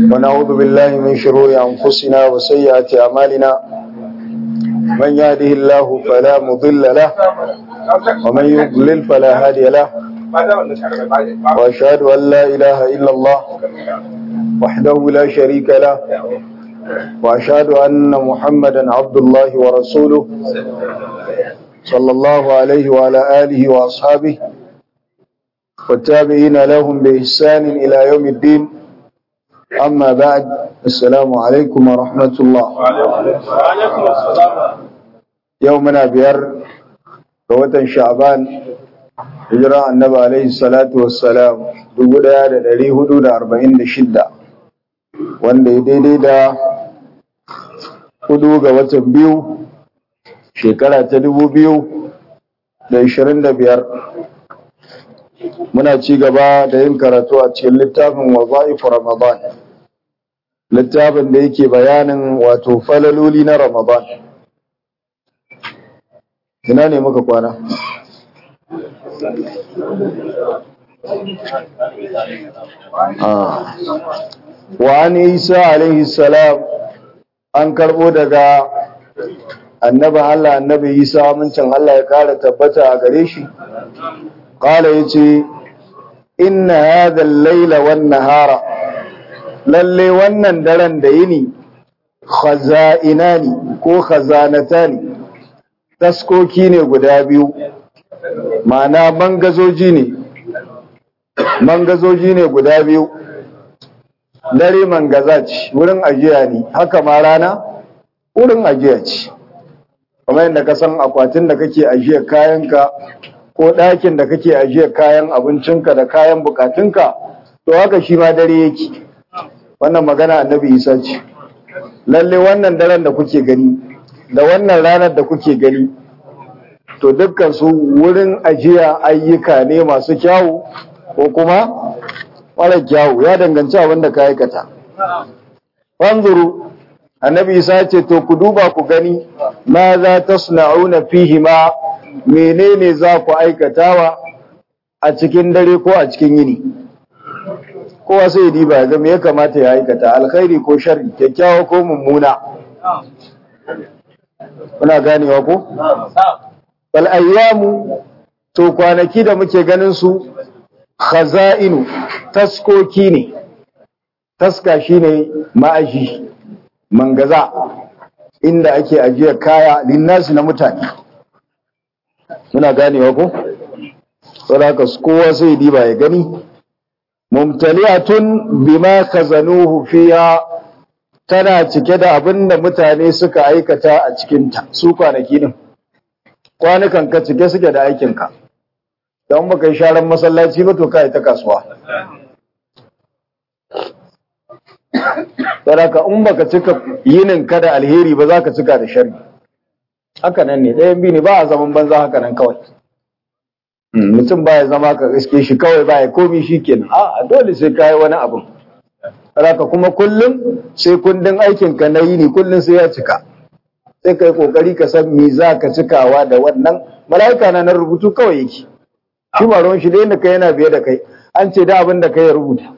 ونعوذ بالله من شرور أنفسنا وسيئات أعمالنا من يهده الله فلا مضل له ومن يضلل فلا هادي له وأشهد أن لا إله إلا الله وحده لا شريك له وأشهد أن محمدا عبد الله ورسوله صلى الله عليه وعلى آله وأصحابه والتابعين لهم بإحسان إلى يوم الدين أما بعد السلام عليكم ورحمة الله يومنا بير قوة شعبان hijira annabi alaihi salatu wassalam dubu ɗaya da ɗari hudu da arba'in da shidda wanda ya daidai da hudu ga watan biyu shekara ta dubu biyu da ishirin da biyar muna ci gaba da yin karatu a cikin littafin waza'ifu ramadan littafin da yake bayanin wato falaloli na ramadan ina ne muka kwana wa an isa alaihi salam an karbo daga annabin Allah annabi isa amincin Allah ya kara tabbata a gare shi kala ya ce inna hadha al-laila wan nahara lalle wannan daren da yini khaza'inani ko khazanatani taskoki ne guda biyu ma'ana mangazoji ne mangazoji ne guda biyu dare mangaza ce wurin ajiya ne haka ma rana wurin ajiya ce kamar yadda ka san akwatin da kake ajiyar kayanka ko ɗakin da kake ajiyar kayan abincinka da kayan bukatunka to haka shi ma dare yake wannan magana annabi isa ce lalle wannan daren da kuke gani da wannan ranar da kuke gani to dukkan su wurin ajiya ayyuka ne masu kyawu ko kuma mara kyawu ya danganci abin da ka aikata wanzuru annabi isa ce to ku duba ku gani ma za ta suna'una fihi ma menene za ku aikatawa a cikin dare ko a cikin yini kowa sai ya diba ga me ya kamata ya aikata alkhairi ko sharri kyakkyawa ko mummuna kuna ganewa ko bal ayyamu to kwanaki da muke ganin su khaza'inu taskoki ne taska shine ma'aji mangaza inda ake ajiyar kaya linnasi na mutane muna ganewa ko saboda kowa sai diba ya gani mumtali'atun bima khazanuhu fiha tana cike da abinda mutane suka aikata a cikinta su kwanaki din kwanukan ka cike suke da aikinka don baka yi sharan masallaci ba to ka yi ta kasuwa saraka in baka cika yinin ka da alheri ba za ka cika da shari haka nan ne ɗayan biyu ne ba a zaman banza haka nan kawai mutum ba ya zama ka iske shi kawai ba ya komi shi kenan a dole sai ka yi wani abu saraka kuma kullum sai kundin aikinka na yini kullum sai ya cika sai kai kokari ka san me za ka cikawa da wannan mala'ika na nan rubutu kawai yake shi ba ruwan shi da yadda kai yana biye da kai an ce da abin da kai ya rubuta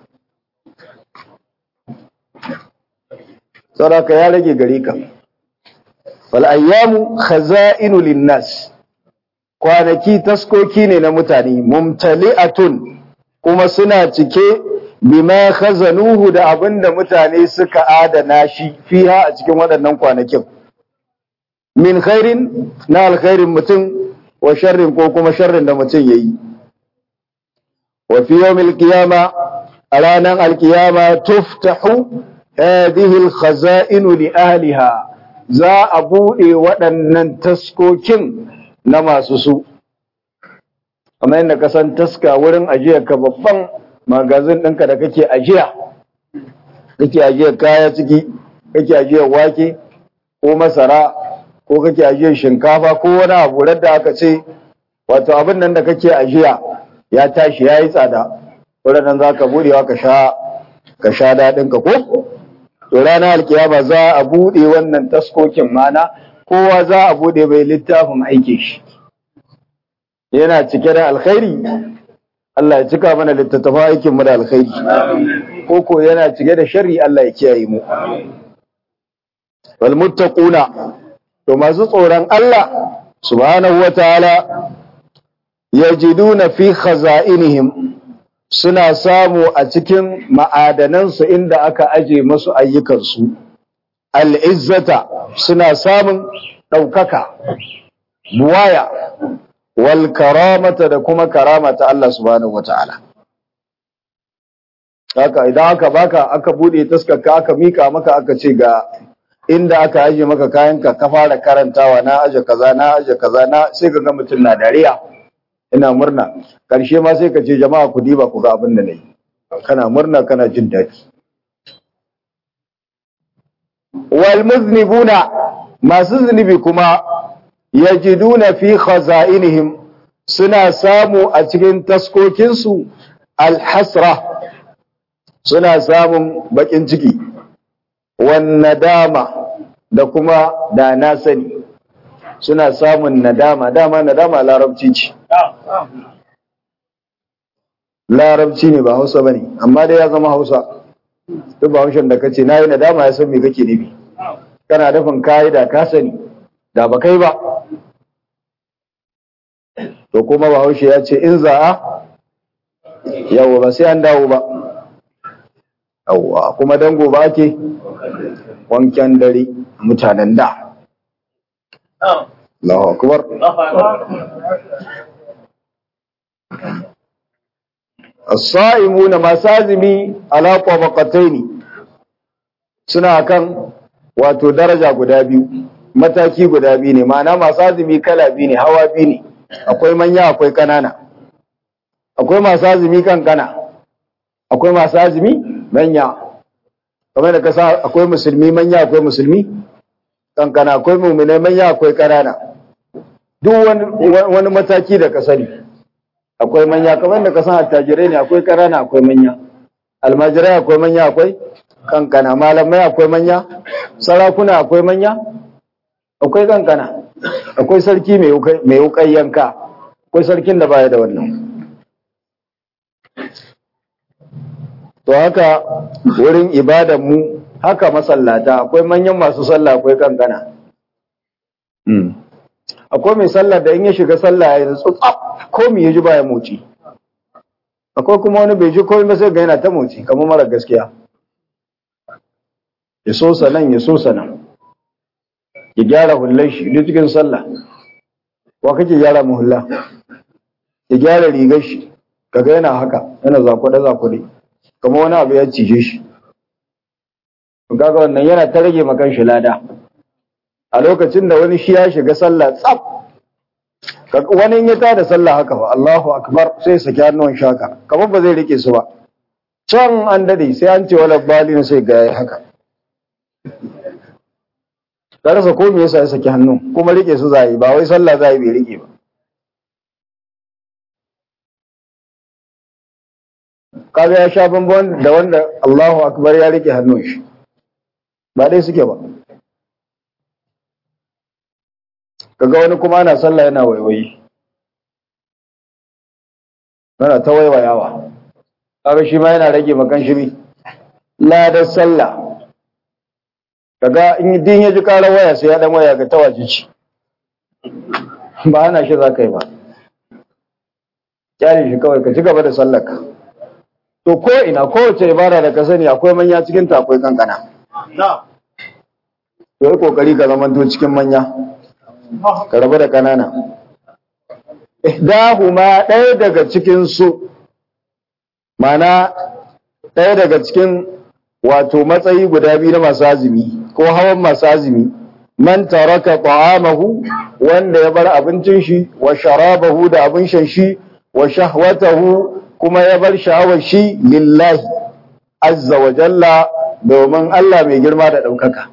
saboda ya rage gare ka wal ayyamu khaza'inu linnas kwanaki taskoki ne na mutane mumtali'atun kuma suna cike bima khazanuhu da abin da mutane suka adana shi fiha a cikin waɗannan kwanakin min khairin na alkhairin mutum wa sharrin ko kuma sharrin da mutum yayi wa fi yawmil qiyama a ranar alkiyama tuftahu hadhihi alkhaza'in li ahliha za a bude waɗannan taskokin na masu su kamar yadda ka san taska wurin ajiyar ka babban magazin ɗinka da kake ajiya kake ajiyar kaya ciki kake ajiyar wake ko masara ko kake ajiyar shinkafa ko wani abu da aka ce wato abin nan da kake ajiya ya tashi ya yi tsada wurin za ka buɗewa ka sha ka sha daɗin ka ko to ranar alkiyama za a buɗe wannan taskokin mana kowa za a buɗe mai littafin aikin shi yana cike da alkhairi Allah ya cika mana littattafan aikin mu da alkhairi ko ko yana cike da sharri Allah ya kiyaye mu wal muttaquna to masu tsoron Allah subhanahu wataala yajiduna fi khaza'inihim suna samu a cikin ma'adanansu inda aka aje masu ayyukansu al'izzata suna samun ɗaukaka buwaya wal karamata da kuma karamata Allah subhanahu wata'ala haka idan aka baka aka bude taskarka aka mika maka aka ce ga inda aka aje maka kayanka ka fara karantawa na aje kaza na aje kaza na sai ka ga mutum na dariya ina murna karshe ma sai ka ce jama'a ku diba ku ga abin da nayi kana murna kana jin daɗi wal muznibuna masu zunubi kuma yajiduna fi khaza'inihim suna samu a cikin taskokinsu alhasra suna samun bakin ciki wan nadama da kuma da na sani suna samun nadama dama nadama larabci ce larabci ne ba hausa bane amma dai ya zama hausa duk bahaushen da kace nayi nadama ya san me kake nufi kana dafin kai da ka sani da ba kai ba to kuma bahaushe ya ce in za'a yawa ba sai an dawo ba yawa kuma dango ba ake wanken dare mutanen da Allahu akbar as-sa'imuna masazimi ala tabaqataini suna kan wato daraja guda biyu mataki guda biyu ne ma'ana masu azumi kala biyu ne hawa biyu ne akwai manya akwai kanana akwai masu azumi kankana akwai masu azumi manya kamar da kasa akwai musulmi manya akwai musulmi kankana akwai mu'minai manya akwai kanana duk wani mataki da ka sani akwai manya kamar da kasan attajirai ne akwai kanana akwai manya almajirai akwai manya akwai kankana malamai akwai manya sarakuna akwai manya akwai kankana akwai sarki mai wukai yanka akwai sarkin da baya da wannan to haka wurin ibadan mu haka masallata akwai manyan masu sallah akwai kankana akwai mai sallah da in ya shiga sallah ya tsutsa ko me ya ji baya moci akwai kuma wani bai ji komai sai ga yana ta moci kamar mara gaskiya ya so sanan ya so sanan ya gyara hullar shi duk cikin sallah wa kake gyara mu hulla ya gyara rigar shi kaga yana haka yana zakwade zakwade kamar wani abu ya cije shi kaga wannan yana ta rage makan shi lada a lokacin da wani shi ya shiga sallah tsaf wani ya tada sallah haka ba Allahu akbar sai saki hannuwan shaka kamar ba zai rike su ba can an dade sai an ce wala balin sai ga haka ka rasa ko me yasa ya saki hannu kuma rike su zai ba wai sallah zai bai rike ba kaga ya sha bambam da wanda Allahu akbar ya rike hannun shi ba dai suke ba kaga wani kuma ana sallah yana waiwayi yana ta waiwayawa kaga shi ma yana rage makan shi ladar sallah kaga in din ya ji karar waya sai ya dan waya ga tawaji ci ba ana shi za ka yi ba kyale shi kawai ka ci gaba da sallarka to ko ina kowace ibada da ka sani akwai manya cikin ta akwai kankana to yi kokari ka zama to cikin manya ka rabu da kanana ihdahuma ɗaya daga cikin su mana ɗaya daga cikin wato matsayi guda biyu na masu azumi ko hawan masu azumi man taraka ta'amahu wanda ya bar abincin shi wa sharabahu da abin shan shi wa shahwatahu kuma ya bar sha'awar shi lillahi azza wa jalla domin Allah mai girma da ɗaukaka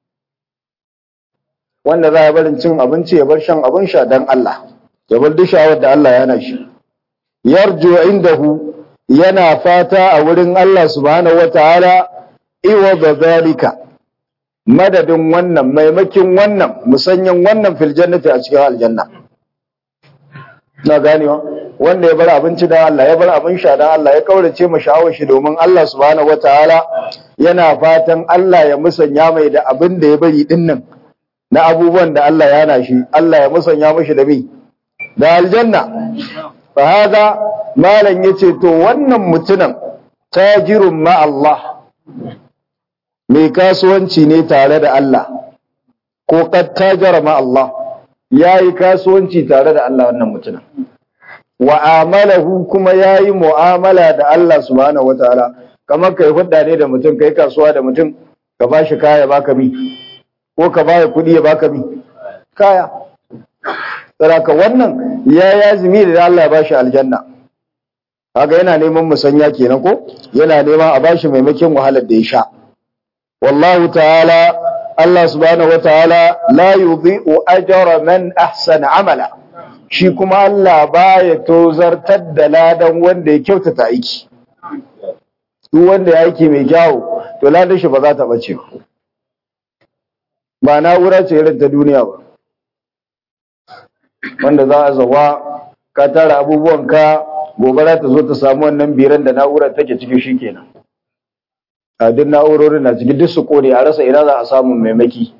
wanda za ya barin cin abinci ya bar shan abin sha don Allah ya bar duk sha'awar da Allah yana shi yarju indahu yana fata a wurin Allah subhanahu wataala iwa da zalika madadin wannan maimakin wannan musanyan wannan fil jannati a cikin aljanna na ganewa wanda ya bar abinci dan Allah ya bar abin sha dan Allah ya kaurace ma sha'awar shi domin Allah subhanahu wataala yana fatan Allah ya musanya mai da abin da ya bari din nan na abubuwan da Allah ya hana shi Allah ya musanya mishi da mi da aljanna fa hada malan yace to wannan mutumin tajirun ma Allah mai kasuwanci ne tare da Allah ko kad tajara ma Allah yayi kasuwanci tare da Allah wannan mutumin wa amalahu kuma yayi mu'amala da Allah subhanahu wataala kamar kai hudda ne da mutum kai kasuwa da mutum ka bashi kaya baka bi ko ka baya kuɗi ya baka bi kaya saraka wannan ya yazimi da Allah ya bashi aljanna kaga yana neman musanya kenan ko yana neman a bashi maimakon wahalar da ya sha wallahu ta'ala Allah subhanahu wataala la yudhi'u ajra man ahsana amala shi kuma Allah baya tozartar da ladan wanda ya kyautata aiki duk wanda ya aiki mai kyawu to ladan shi ba za ta bace ba ba na'ura ce irin ta duniya ba wanda za a zawa ka tara abubuwan ka gobara ta zo ta samu wannan biran da na'urar take ciki shikenan a duk na'urorin na ciki duk su kone a rasa ina za a samu maimaki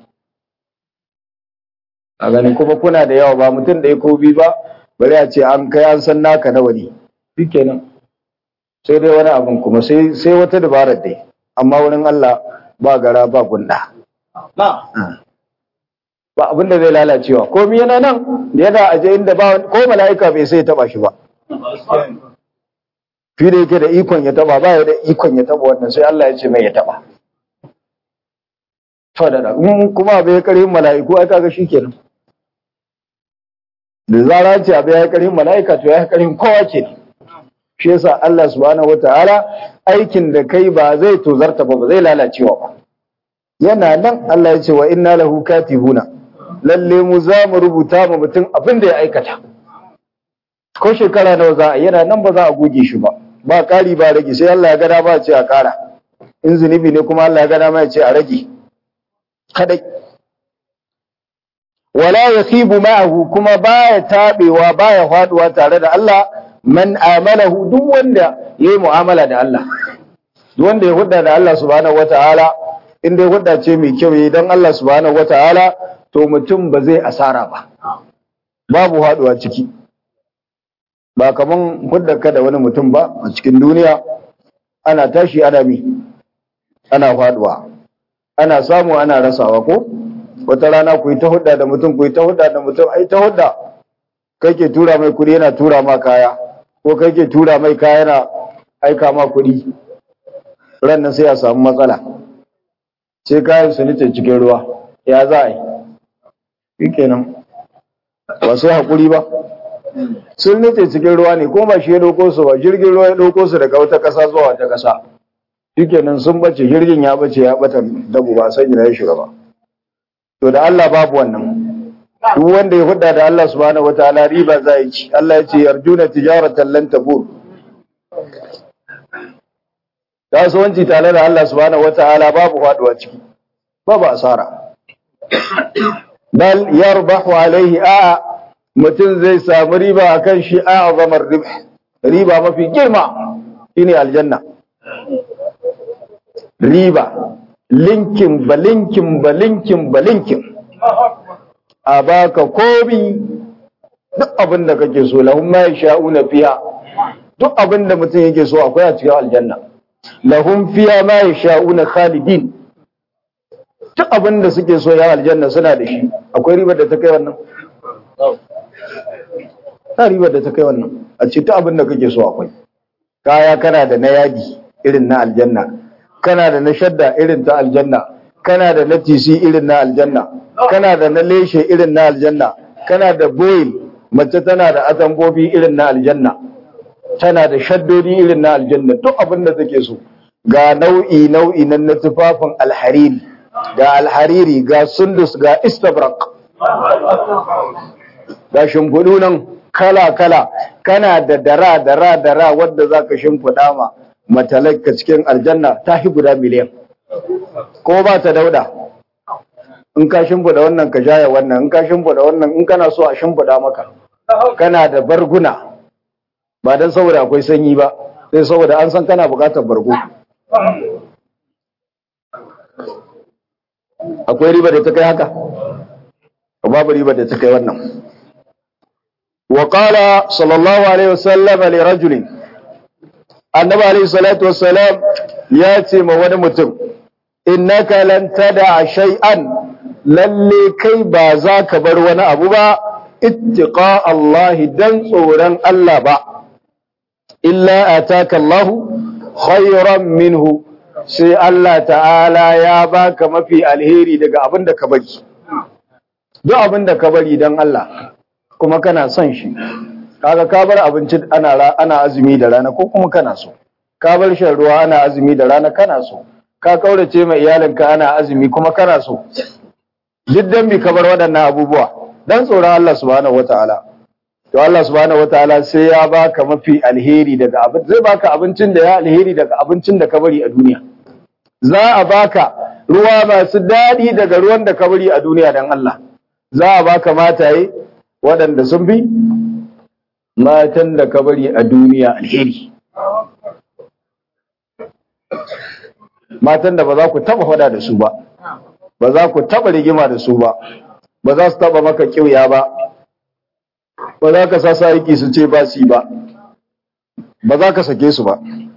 a ganin kuma kuna da yawa ba mutum ɗaya ko biyu ba bari a ce an kai an san naka nawa ne shikenan sai dai wani abin kuma sai sai wata dabarar dai amma wurin Allah ba gara ba gunda ba abin da zai lalacewa komai yana nan yana aje inda ba ko mala'ika bai sai taba shi ba fi da yake da ikon ya taba ba ya da ikon ya taba wannan sai Allah ya ce mai ya taba to da da kuma bai karin mala'iku ai kaga shikenan da zara ce abai ya karin mala'ika to ya karin kowa kenan shi yasa Allah subhanahu wataala aikin da kai ba zai tozarta ba ba zai lalacewa ba yana nan Allah ya ce wa inna lahu katibuna lalle mu za mu rubuta ma mutum abin da ya aikata ko shekara nawa za a yana nan ba za a goge shi ba ba ƙari ba rage sai Allah ya gada ba ce a ƙara in zunubi ne kuma Allah ya gada ma ya ce a rage kadai wala yakhibu ma'ahu kuma baya tabewa baya faduwa tare da Allah man amalahu duk wanda yayi mu'amala da Allah duk wanda ya hudda da Allah subhanahu wataala in dai hudda ce mai kyau yayi dan Allah subhanahu wataala to mutum ba zai asara ba babu haduwa ciki ba kaman hudda ka da wani mutum ba a cikin duniya ana tashi ana mi ana faduwa ana samu ana rasawa ko wata rana ku yi ta hudda da mutum ku yi ta hudda da mutum ai ta hudda kai ke tura mai kuɗi yana tura ma kaya ko kai ke tura mai kaya yana aika ma kuɗi ran nan sai a samu matsala sai kayan su nice cikin ruwa ya za a yi shi kenan ba sai haƙuri ba sun nice cikin ruwa ne ko ba shi ya ɗauko su ba jirgin ruwa ya ɗauko su daga wata ƙasa zuwa wata ƙasa shi kenan sun bace jirgin ya bace ya ɓata dabu ba san ina ya shiga ba to da Allah babu wannan duk wanda ya hudda da Allah subhanahu wataala riba za yi ci Allah ya ce yarjuna tijaratan lan tabur kasuwanci tare da Allah subhanahu wataala babu faduwa ciki babu asara bal yarbahu alaihi a mutum zai samu riba akan shi a azamar ribh riba mafi girma shine aljanna riba linkin balinkin balinkin balinkin a baka komi duk abin da kake so lahum ma yasha'una fiha duk abin da mutum yake so akwai a cikin aljanna lahum fiha ma yasha'una khalidin duk abin da suke so ya aljanna suna da shi akwai ribar da ta kai wannan ta ribar da ta kai wannan a ce duk abin da kake so akwai kaya kana da na yadi irin na aljanna kana da na shadda irin ta aljanna kana da na tisi irin na aljanna kana da na leshe irin na aljanna kana da boil mace tana da atambobi irin na aljanna tana da shaddodi irin na aljanna duk abin da take so ga nau'i nau'i nan na tufafin alhariri ga alhariri ga sundus ga istabrak ga shimfiɗu nan kala kala kana da dara dara dara wadda zaka shimfiɗa ma matalaka cikin aljanna ta hi guda miliyan ko ba ta dauda in ka shimfiɗa wannan ka jaya wannan in ka shimfiɗa wannan in kana so a shimfiɗa maka kana da barguna ba dan saboda akwai sanyi ba sai saboda an san kana bukatar bargo akwai riba da ta kai haka babu riba da ta kai wannan wa qala sallallahu alaihi wasallam li rajulin annabi alaihi salatu wassalam ya ce ma wani mutum innaka lan tada shay'an lalle kai ba za ka bar wani abu ba ittiqa Allah dan tsoron Allah ba illa ataka Allah khayran minhu sai Allah ta'ala ya baka mafi alheri daga abin da ka bari duk abin da ka bari dan Allah kuma kana son shi kaga ka bar abinci ana ana azumi da rana ko kuma kana so ka bar shan ruwa ana azumi da rana kana so ka kaurace mai iyalinka ana azumi kuma kana so duk dan bi ka bar waɗannan abubuwa dan tsoron Allah subhanahu wataala to Allah subhanahu wataala sai ya baka mafi alheri daga abin zai baka abincin da ya alheri daga abincin da ka bari a duniya za a baka ruwa masu daɗi daga ruwan da ka bari a duniya dan Allah za a baka mataye waɗanda sun fi matan da ka bari a duniya alheri matan da ba za ku taba faɗa da su ba ba za ku taba rigima da su ba ba za su taba maka kiuya ba ba za ka sa sariki su ce ba su ba ba za ka sake su ba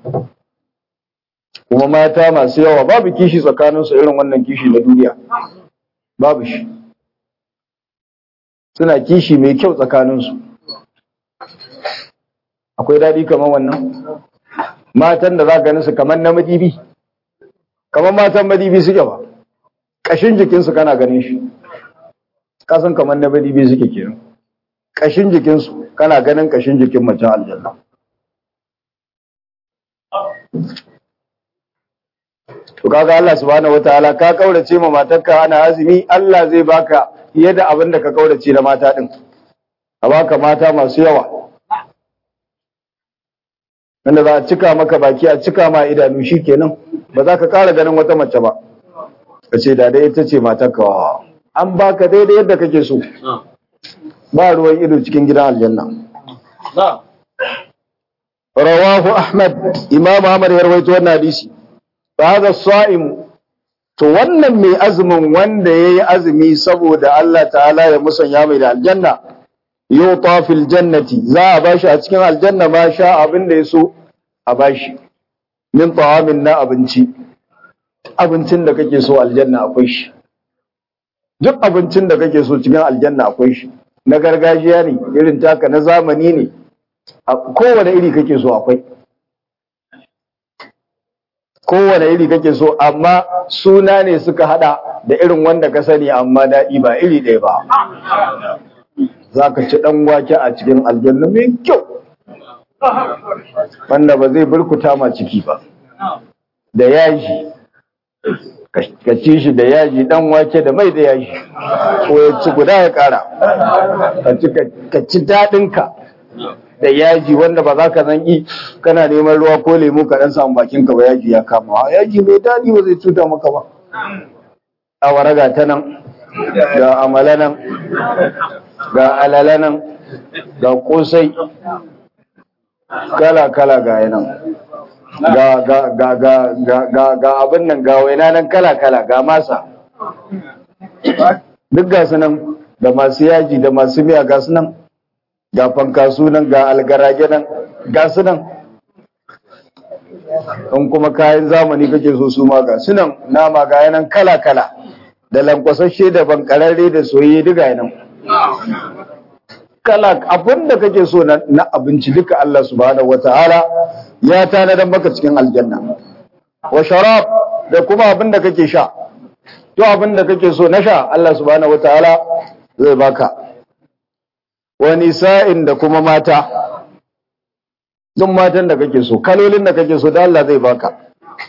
kuma mata masu yawa babu kishi tsakaninsu irin wannan kishi na duniya babu shi suna kishi mai kyau tsakaninsu akwai daɗi kamar wannan matan da za ka su kamar na madibi kamar matan madibi suke ba ƙashin jikinsu kana ganin shi kasan kamar na madibi suke kenan ƙashin jikinsu kana ganin ƙashin jikin mace aljanna to kaga Allah subhanahu wataala ka kaurace ma matarka ana azumi Allah zai baka fiye da abin da ka kaurace da mata din a baka mata masu yawa wanda za a cika maka baki a cika ma idanu shikenan ba za ka ƙara ganin wata mace ba ka ce da dai ita ce matarka an baka daidai yadda kake so ba ruwan ido cikin gidan aljanna rawahu ahmad imam ahmad ya rawaito wannan hadisi hada sa'im to wannan mai azumin wanda yayi azumi saboda Allah ta'ala ya musanya mai da aljanna yuta fil jannati za a bashi a cikin aljanna ma sha abin da yaso a bashi min ta'amin na abinci abincin da kake so aljanna akwai shi duk abincin da kake so cikin aljanna akwai shi na gargajiya ne irin taka na zamani ne kowane iri kake so akwai kowane iri kake so amma suna ne suka hada da irin wanda ka sani amma daɗi ba iri ɗaya ba za ka ci ɗan wake a cikin aljanna mai kyau wanda ba zai burkuta ma ciki ba da yaji ka ci shi da yaji ɗan wake da mai da yaji ko ya ci guda ya ƙara ka ci daɗinka da yaji wanda ba za ka zan yi kana neman ruwa ko lemu ka dan samu bakin ka ba yaji ya kama yaji mai daɗi ba zai cuta maka ba awara ga ta nan ga amala nan ga alala nan ga kosai kala kala ga nan ga ga ga ga ga ga ga abin nan ga waina nan kala kala ga masa duk ga su nan da masu yaji da masu miya ga su nan ga fankasu nan ga algarage nan ga su nan in kuma kayan zamani kake so su ma ga su nan nama ga yanan kala-kala da lankwasashe da bankararre da soyayye duka yanan kala abin da kake so na abinci duka Allah subhanahu wataala ya tanadar maka cikin aljanna wa sharab da kuma abin da kake sha to abin da kake so na sha Allah subhanahu wataala zai baka wa nisa'in da kuma mata duk matan da kake so kalolin da kake so da Allah zai baka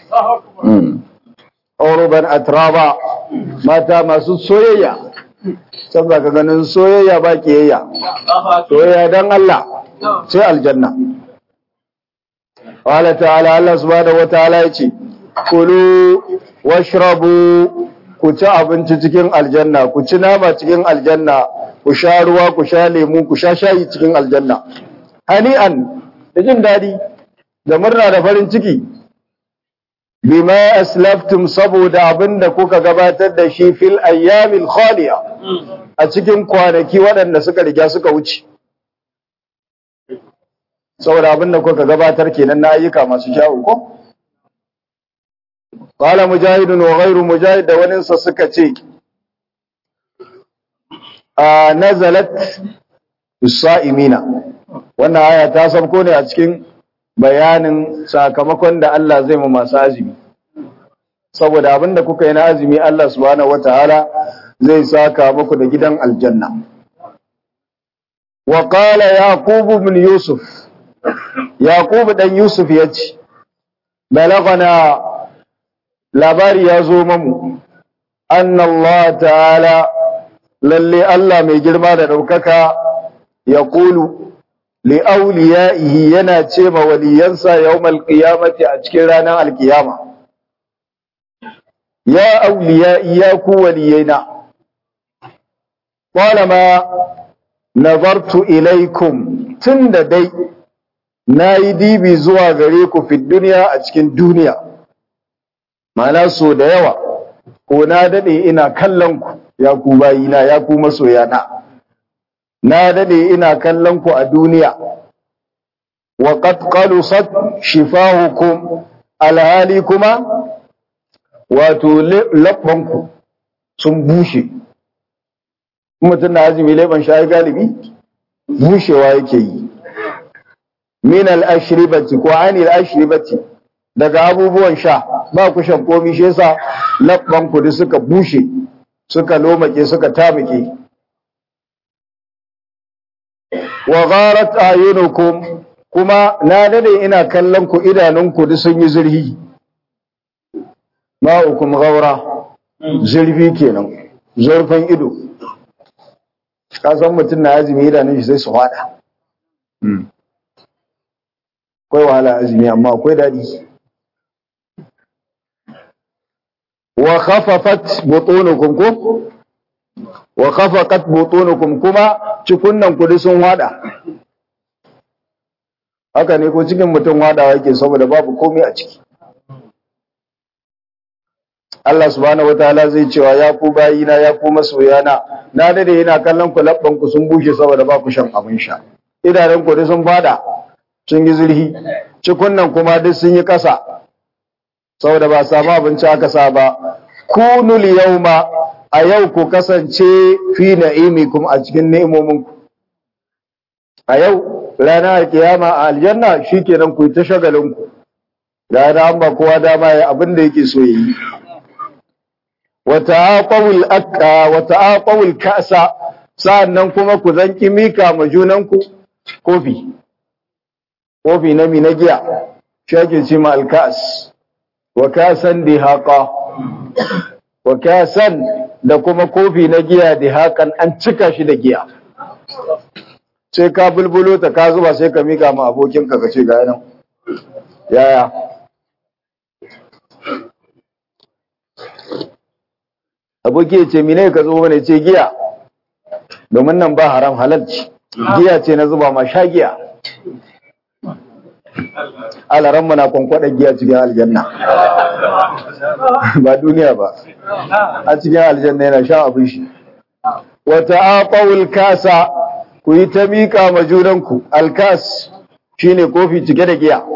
Auruban atraba mata masu soyayya saboda ka ganin soyayya ba kiyayya soyayya dan Allah sai aljanna Wala ta'ala Allah subhanahu wataala yace kulu washrabu ku ci abinci cikin aljanna ku ci nama cikin aljanna ku sha ruwa ku sha lemu ku sha shayi cikin aljanna hani'an da jin daɗi da murna da farin ciki bima aslaftum saboda abinda kuka gabatar da shi fil ayyamil khaliya a cikin kwanaki waɗanda suka riga suka wuce saboda abinda kuka gabatar kenan na ayyuka masu kyawu ko qala mujahidun wa ghayru mujahid da wani sa suka ce a nazalat sa'imina wannan aya ta sabko ne a cikin bayanin sakamakon da Allah zai mu masu azumi saboda abinda kuka yi na azumi Allah subhanahu wataala zai saka muku da gidan aljanna wa qala yaqub ibn yusuf yaqub dan yusuf yace balagana labari ya zo mamu anna Allah ta'ala lalle Allah mai girma da daukaka ya kulu li auliya'ihi yana ce ma waliyansa yawmal qiyamati a cikin ranar alkiyama ya auliya'i ya ku waliyaina qala ma nazartu ilaikum tunda dai nayi dibi zuwa gare ku fi duniya a cikin duniya ma'ana so da yawa ko na dade ina kallon ku ya ku bayina ya ku masoyana na dade ina kallon ku a duniya wa qad qalusat shifahukum alhali kuma wato labbanku sun bushe mutum na azumi laiban shayi galibi bushewa yake yi min al-ashribati ko anil ashribati daga abubuwan sha ba ku shan komi shi yasa labbanku da suka bushe suka lomake suka tamike wa gharat ayunukum kuma na dade ina kallon ku idanunku duk sun yi zurhi ma'ukum ghaura zurfi kenan zurfin ido ka san mutum na azumi idanun shi sai su hada akwai wahala azumi amma akwai dadi wa khafafat butunukum ko wa khafaqat butunukum kuma cikunnan ku sun wada haka ne ko cikin mutum wadawa yake saboda babu komai a ciki Allah subhanahu wataala zai cewa ya ku bayina ya ku masoyana na dade yana kallon ku labban ku sun bushe saboda ba ku shan abin sha idanun ku sun fada sun yi zurhi cikunnan kuma duk sun yi kasa saboda ba samu abinci aka sa ba kunul yawma a yau ku kasance fi na'imikum a cikin ni'imominku a yau ranar kiyama a aljanna shikenan ku ta shagalin ku da an ba kowa dama ya abin da yake so yi wa ta'aqawul akka wa ta'aqawul ka'sa sa'annan kuma ku zanki mika ma junanku kofi kofi na mi na giya shake ce ma alkas wa kasan dihaqa wa kasan da kuma kofi na giya dihakan an cika shi da giya sai ka bulbulo ta ka zuba sai ka mika ma abokinka ka ce ga nan yaya aboki ya ce mine ka zo mana ce giya domin nan ba haram halalci giya ce na zuba ma sha giya alaran na kwankwada giya cikin aljanna ba duniya ba a cikin aljanna yana sha abin shi wata aqawul kasa ku yi ta miƙa ma junanku alkas shine kofi cike da giya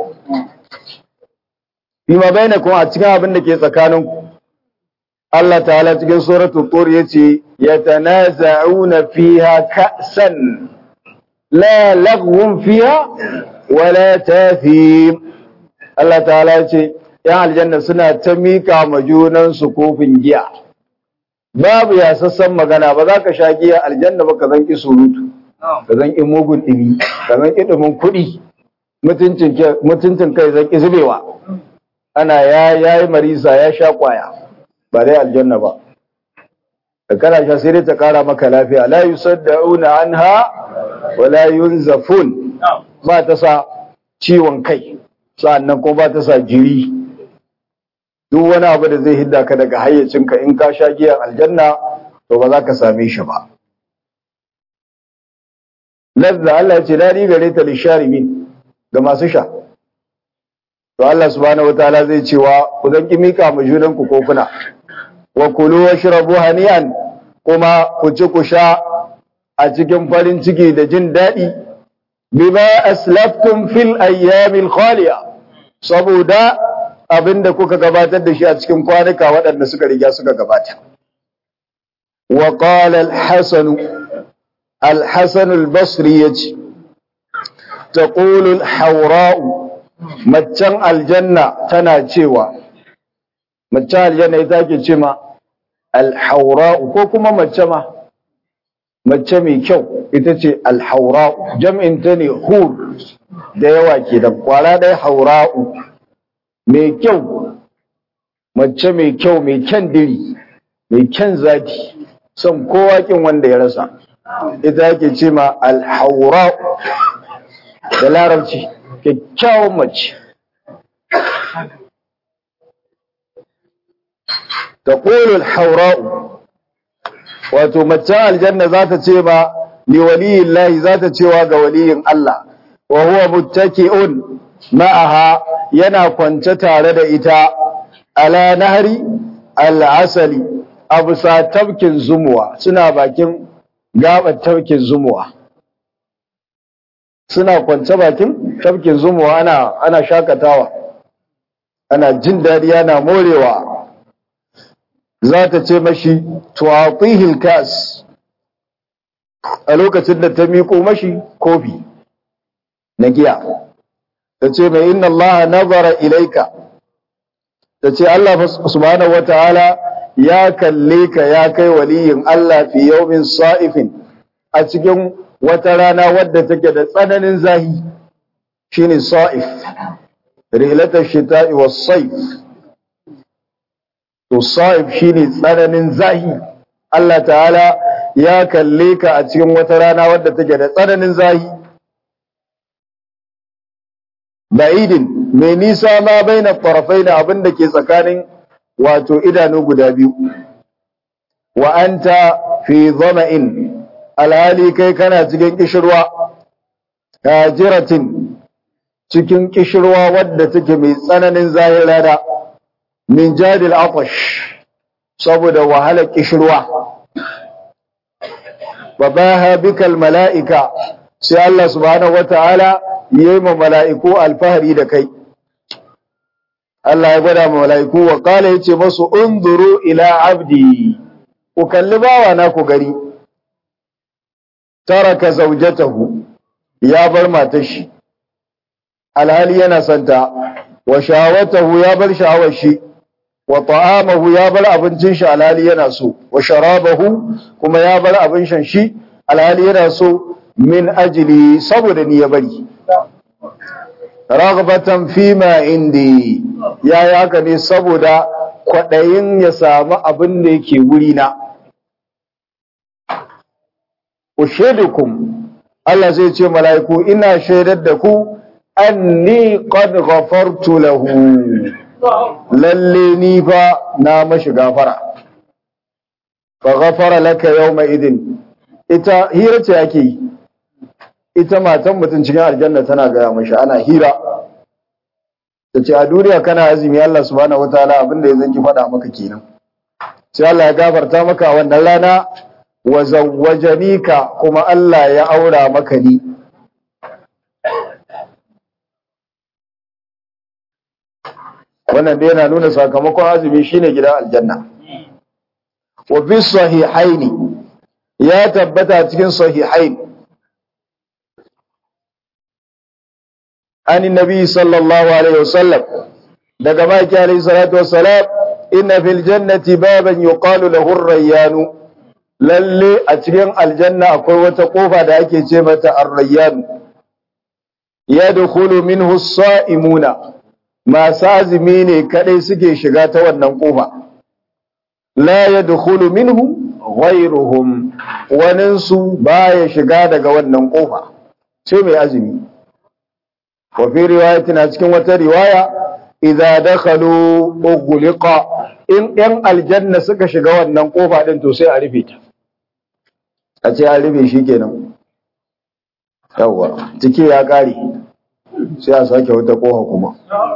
bima bainakum a cikin abin da ke tsakaninku Allah ta'ala cikin suratul tur yace yatanaza'una fiha ka'san la laghwun fiha wala tathim Allah ta'ala yace yan aljanna suna ta miƙa ma junansu kofin giya babu ya sassan magana ba za ka sha giya aljanna ba ka zan ki surutu ka zan ƙi mugun ɗimi ka zan ƙi ɗumin kuɗi mutuncin kai zan ƙi zubewa ana ya yi marisa ya sha ƙwaya ba dai aljanna ba da kana sha sai dai ta ƙara maka lafiya la yusaddauna anha wa la yunzafun ba ta sa ciwon kai sa'annan kuma ba ta sa jiri duk wani abu da zai hidda ka daga hayyacinka in ka sha giyan aljanna to ba za ka same shi ba lazza Allah ce daɗi gare ta lisharimin ga masu sha to Allah subhanahu wataala zai cewa ku dan kimika mu junan ku kofuna wa kulu washrabu hani'an kuma ku ci ku sha a cikin farin ciki da jin daɗi bima aslaftum fil ayyamil khaliya saboda abinda kuka gabatar da shi a cikin kwanuka waɗanda suka riga suka gabata wa qala al-hasan al-hasan al-basri yace taqulu al-hawra'u maccan aljanna tana cewa maccan aljanna ita ke ce ma al-hawra'u ko kuma mace ma mace mai kyau ita ce al-hawra'u jam'in ta ne hur da yawa ke da kwara ɗaya haura'u mai kyau mace mai kyau mai kyan diri mai kyan zaki son kowa kin wanda ya rasa ita yake ce ma alhaura da larabci kyakkyawan mace ta ƙolul haura'u wato mace aljanna za ta ce ma liwaliyin lahi za ta cewa ga waliyin Allah wa huwa muttaki'un ma'aha yana kwance tare da ita ala nahri al-asali abusa tabkin zumuwa suna bakin gabar tabkin zumuwa suna kwance bakin tabkin zumuwa ana ana shakatawa ana jin dadi ana morewa za ta ce mashi tuwatihil kas a lokacin da ta miƙo mashi kofi na giya ta ce mai inna Allah nazara ilaika ta ce Allah subhanahu wataala ya kalle ka ya kai waliyin Allah fi yawmin sa'ifin a cikin wata rana wadda take da tsananin zahi shine sa'if rihlatash shita'i was-sayf to sa'if shine tsananin zahi Allah ta'ala ya kalle ka a cikin wata rana wadda take da tsananin zahi ba'idin mai nisa ma baina farafai na abin da ke tsakanin wato idanu guda biyu wa anta fi zama'in alhali kai kana cikin kishirwa hajiratin cikin kishirwa wadda take mai tsananin zahirada min jadil atash saboda wahalar kishirwa babaha bikal mala'ika sai Allah subhanahu wata'ala yayi ma mala'iku alfahari da kai Allah ya gwada ma mala'iku wa kala yace masu unzuru ila abdi ku kalli bawa na ku gari taraka zawjatahu ya bar matar shi alhali yana santa wa shawatahu ya bar sha'awar shi wa ta'amahu ya bar abincin shi alhali yana so wa sharabahu kuma ya bar abin shan shi alhali yana so min ajili saboda ni ya bari ragbatan fima indi ya yi haka ne saboda kwaɗayin ya samu abin da yake wuri na ushidukum Allah zai ce mala'iku ina shaidar da ku anni qad ghafartu lahu lalle ni fa na mashi gafara fa ghafara laka yawma idin ita hira ce ake yi ita matan mutum cikin aljanna tana gaya mashi ana hira ta ce a duniya kana azumi Allah subhanahu wataala abinda ya zanki faɗa maka kenan sai Allah ya gafarta maka wannan rana wa zawwajanika kuma Allah ya aura maka ni wannan dai yana nuna sakamakon azumi shine gidan aljanna wa fi sahihaini ya tabbata cikin sahihaini عن النبي صلى الله عليه وسلم daga baki alayhi salatu wassalam inna fil jannati baban yuqalu lahu ar-rayyan lalle a cikin aljanna akwai wata kofa da ake ce mata ar-rayyan yadkhulu minhu as-sa'imuna masu azumi ne kadai suke shiga ta wannan kofa la yadkhulu minhu ghayruhum waninsu baya shiga daga wannan kofa sai mai azumi وفي رواية cikin wata riwaya idza dakhalu ughliqa in yan aljanna suka shiga wannan kofa din to sai a rufe ta a ce an rufe shi kenan yawa cike ya kare sai a sake wata koha kuma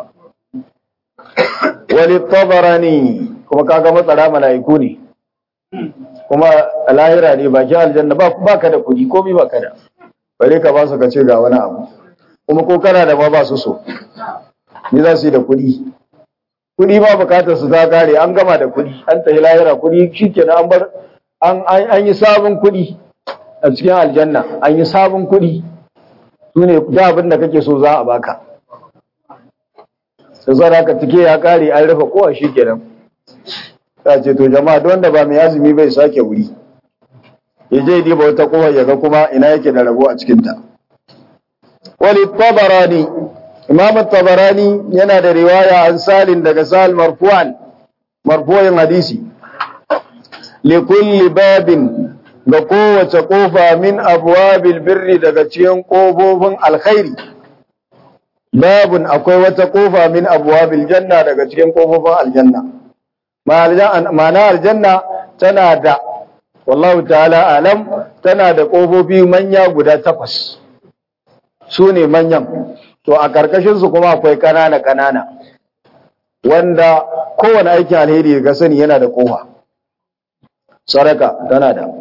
wali tabarani kuma kaga matsara mala'iku ne kuma a lahira ne bakin aljanna ba ka da kudi komi ba ka da bare ka ba su ka ce ga wani abu kuma ko kana da ma ba su so ni za su yi da kudi kudi ba bukatar su ta kare an gama da kudi an tafi lahira kudi shikenan an bar an yi sabon kudi a cikin aljanna an yi sabon kudi su ne da abin da kake so za a baka sai zara ka tike ya kare an rufe kowa shikenan ta ce to jama'a don da ba mai azumi bai sake wuri ya je diba wata kowa ya ga kuma ina yake da rabo a cikinta wali tabarani imam tabarani yana da riwaya an salin daga sal marfu'an marfu'in hadisi li kulli babin ga kowace kofa min abwabil birri daga cikin kofofin alkhairi babun akwai wata kofa min abwabil janna daga cikin kofofin aljanna ma'ana aljanna tana da wallahu ta'ala alam tana da kofofi manya guda takwas su ne manyan to a karkashin su kuma akwai kanana kanana wanda kowane aikin alheri ga sani yana da kofa saraka tana da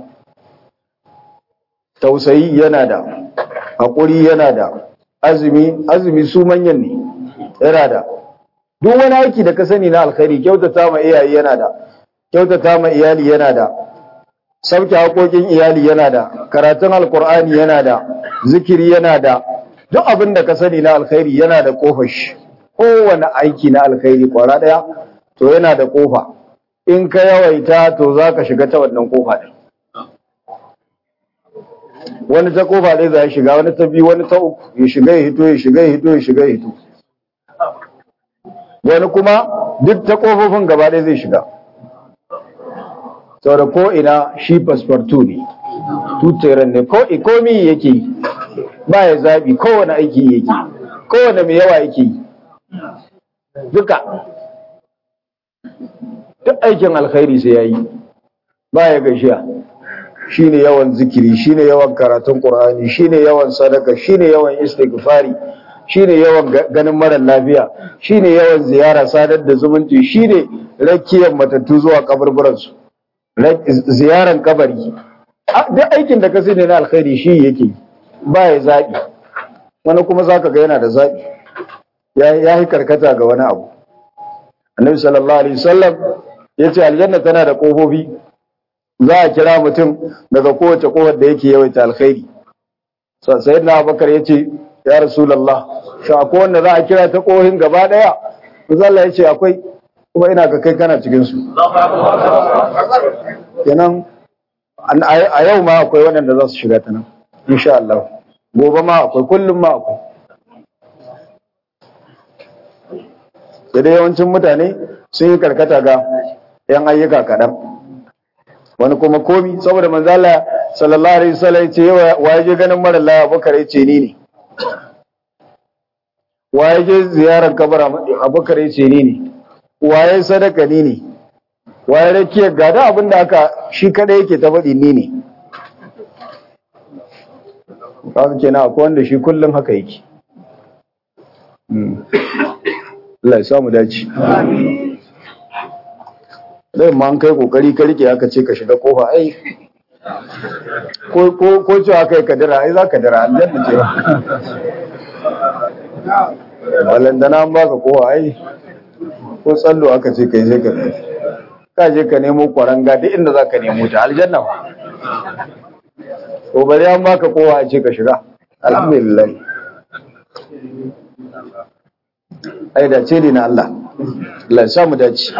tausayi yana da haƙuri yana da azumi azumi su manyan ne yana da duk wani aiki da ka sani na alkhairi kyautata ma iyaye yana da kyautata ma iyali yana da sauke haƙoƙin iyali yana da karatun alkur'ani yana da zikiri yana da duk abin da ka sani na alkhairi yana da kofar shi kowane aiki na alkhairi kwara ɗaya to yana da kofa in ka yawaita to za ka shiga ta wannan kofa ɗin wani ta kofa ɗaya za ya shiga wani ta biyu wani ta uku ya shiga ya hito ya shiga ya hito ya shiga ya hito wani kuma duk ta kofofin gaba ɗaya zai shiga sau da ko ina shi fasfartu ne tuteren ne ko ikomi yake yi ba ya zaɓi kowane aiki yake kowane mai yawa yake yi duka duk aikin alkhairi sai ya yi ba ya gashiya shi ne yawan zikiri shi ne yawan karatun ƙur'ani shi ne yawan sadaka shi ne yawan istighfari shi ne yawan ganin marar lafiya shi ne yawan ziyara sadar da zumunci shi ne rakiyar matattu zuwa kaburburansu ziyaran kabari duk aikin da ka sani na alkhairi shi yake ba ya zaɓi wani kuma zaka ga yana da zaɓi ya yi karkata ga wani abu annabi sallallahu alaihi wasallam ya ce aljanna tana da ƙofofi za a kira mutum daga kowace kofar da yake yawaita alkhairi sayyidina abubakar ya ce ya rasulallah shi akwai wanda za a kira ta ƙohin gaba ɗaya Allah ya ce akwai kuma ina ga kai kana cikin su kenan a yau ma akwai waɗanda za su shiga ta nan insha Allah gobe ma akwai kullum ma akwai sai dai yawancin mutane sun yi karkata ga yan ayyuka kaɗan wani kuma komi saboda manzala sallallahu alaihi wasallam ce wa ya je ganin mara laya abubakar ya ce ni ne wa ya je ziyarar kabar abubakar ya ce ni ne wa ya sadaka ni ne wa ya rakiya gada abin da aka shi kada yake ta faɗi ni ne kawai kenan akwai wanda shi kullum haka yake Allah ya samu dace zai ma an kai kokari ka rike aka ce ka shiga kofa ai ko ko ko ce aka yi kadira ai za ka dira aljanna ce wallan da nan baka kofa ai ko tsallo aka ce kai sai ka ka je ka nemo kwaranga duk inda za ka nemo ta aljanna ba ko bari an baka kofa a ce ka shiga alhamdulillah ai da ce na Allah Allah ya samu dace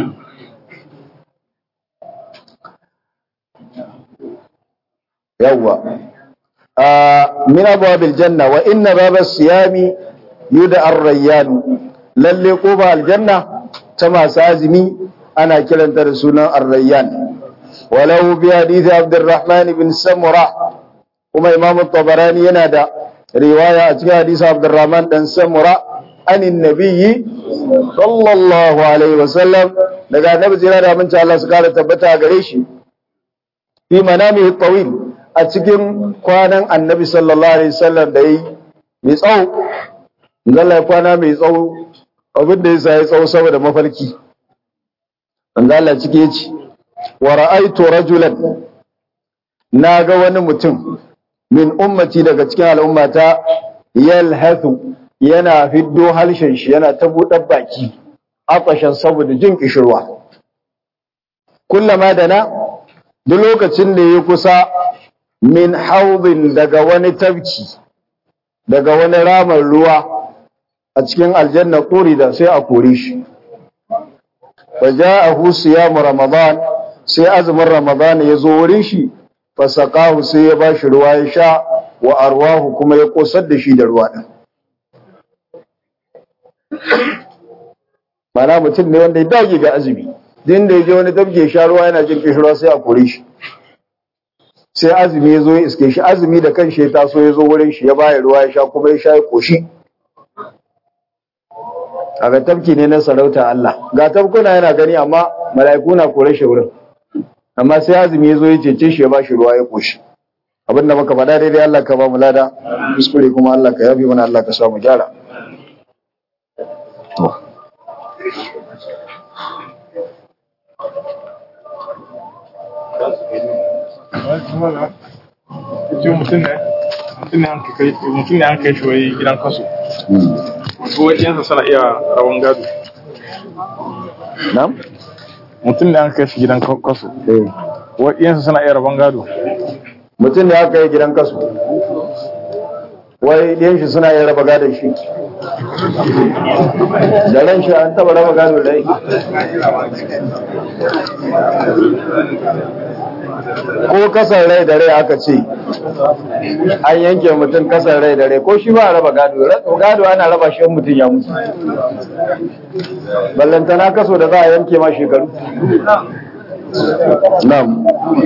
yawwa min abwabil janna wa inna babas siyami yuda ar-rayyan lalle ko ba aljanna ta masu azumi ana kiranta da sunan ar-rayyan walau bi hadith abdurrahman ibn samura kuma imam at-tabarani yana da riwaya a cikin hadisi abdurrahman dan samura anin nabiyyi sallallahu alaihi wasallam daga annabi jira da aminci Allah su kara tabbata gare shi fi manamihi tawil a cikin kwanan annabi sallallahu alaihi wasallam da yi mai tsawo zalla ya kwana mai tsawo abin da yasa ya tsawo saboda mafarki manzo Allah cike yace wa ra'aytu rajulan naga wani mutum min ummati daga cikin al'ummata yalhathu yana fiddo halshen shi yana ta buɗar baki afashan saboda jin kishirwa kullama da na duk lokacin da ya kusa min haudin daga wani tafki daga wani ramar ruwa a cikin aljanna kuri da sai a kore shi fa ja'ahu siyamu ramadan sai azumin ramadan ya zo wurin shi fa saqahu sai ya bashi ruwa ya sha wa arwahu kuma ya kosar da shi da ruwa din mana mutum ne wanda ya dage ga azumi din da ya je wani tafke sha ruwa yana jin kishirwa sai a kore shi sai azumi ya zo ya iske shi azumi da kan shi ya taso ya zo wurin shi ya baya ruwa ya sha kuma ya sha ya koshi a ga tafki ne na sarauta Allah ga tafkuna yana gani amma mala'iku na kore shi wurin amma sai azumi ya zo ya cece shi ya ba shi ruwa ya koshi abin da muka faɗa daidai Allah ka ba mu lada kuskure kuma Allah ka yafi mana Allah ka sa mu gyara mutum ne an kai shi wai gidan kaso ko wajensa suna iya rawan gado na'am mutum ne an kai shi gidan kaso eh wajensa suna iya rawan gado mutum ne aka yi gidan kasu wai ɗiyan shi suna yin raba gadon shi da ran shi an taba raba gado da ko kasar rai da rai aka ce an yanke mutum kasar rai da rai ko shi ba a raba gado gado ana raba shi in mutum ya mutu ballantana kaso da za a yanke ma shekaru na'am